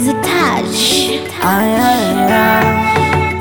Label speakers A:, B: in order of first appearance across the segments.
A: Easy touch.
B: Ay, ay, ay.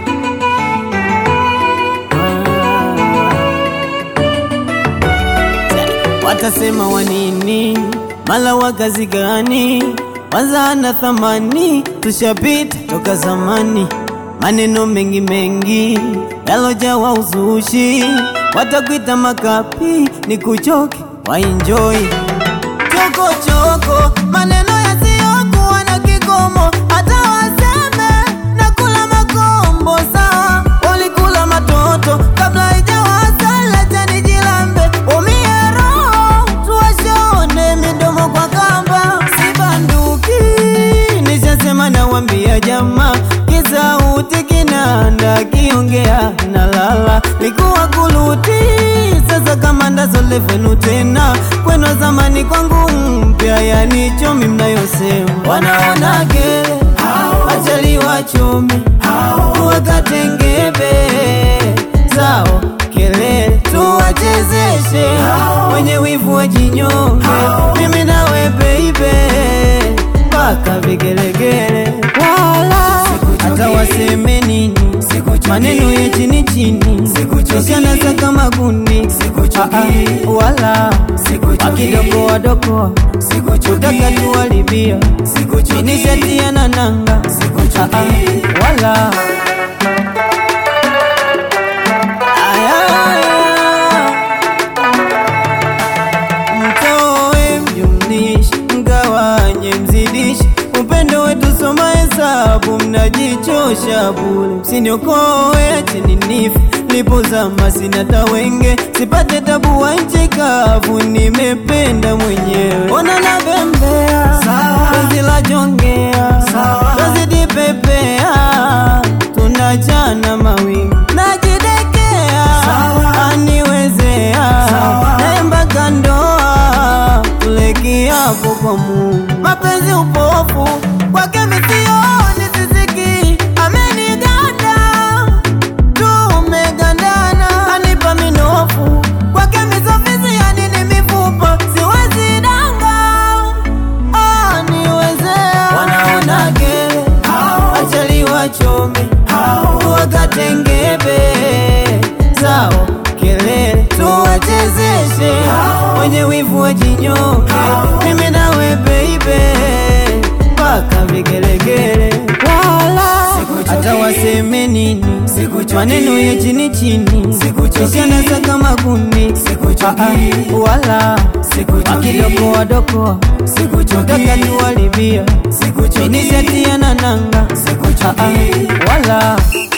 B: Watasema wanini, mala wa kazi gani? Kwanza na thamani, tushapita toka zamani. Maneno mengi mengi yalojawa uzushi, watakuita makapi, ni kuchoke waenjoy choko choko, maneno yasiyokuwa na kikomo, hata waseme na kula makombo. Sawa, walikula matoto kabla haijawasala jani jilambe, umie roho tuwashone midomo kwa kamba, sibanduki nishasema, nawambia jamaa, kisauti kinanda kiongea na lala, likuwa kuluti sasa kama ndazolevenu tena kweno zamani kwangu mpya, yani chomi mnayosema wanaona gere achali wachomi wakatengebe zao kelele tuwachezeshe wenye wivu wajinyonge mimi nawe beibe mpaka vigelegele wala hata waseme nini maneno ya chini chini usianasa kama gundi Ah, ah, wala wakidokoa dokoa kutaka tuwalibia inishatia na nanga Ah, ah, wala Aya, aya. Mtoe mjumlishe, mgawanye, mzidishe upendo wetu, soma hesabu, mnajichosha bure. Msiniokoe, acheni nife lipozama, sina tawenge, sipate tabu wa nchi kavu, nimependa mwenyewe. Ona nabembea, penzi la jongea, tazidi pepea, tunachana mawingu, najidekea, aniwezea, naembaka ndoa, tuleki hapo kwa Mungu. Mapenzi upofu kwake misioni, sisiki ameniganda tumegandana anipa minofu kwake misofisi yani ni mifupa siwezi danga aniwezea wanaona gere achali wachome wakatengebe zao kelele tuwachezeshe wenye wivu wajinyonge mimi nawe beibe mpaka vigelegele wala hata waseme nini maneno ya chini chini isianasa kama gundi Ah, ah, wala wakidokoa dokoa utaka tuwalibia inishatia na nanga Ah, ah, wala